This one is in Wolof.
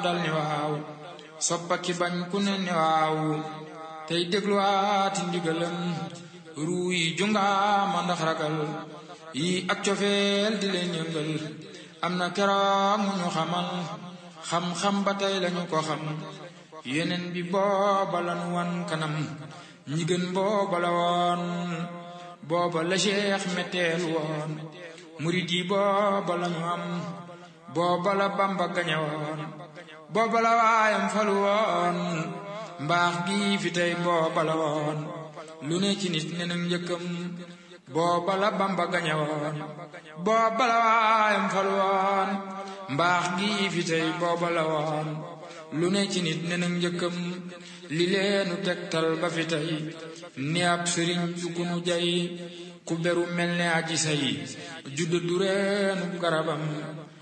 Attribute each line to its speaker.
Speaker 1: dal ni waaw soppa ki bañ ku ne ni waaw tey dégluwaati ndigalam ruu yi jungaama ndax ragal yi ak cofeel di leen yëngal am na keroog mu ñu xamal xam-xam ba tey lañu ko xam yeneen bi booba lanu wan kanam ñi gën booba la woon booba la cheikh metteel woon murid yi booba lañu am booba la bamba gañe woon booba la waayam falu woon mbaax gi fi tey booba la woon lu ne ci nit ne nag njëkkam booba la bamba gañe woon booba la waayam falu woon mbaax gi fi tey booba la woon lu ne ci nit ne nag njëkkam li leenu tegtal ba fi tey ni ab sëriñ du ku nu jay ku beru mel ne aji say judd du reenu garabam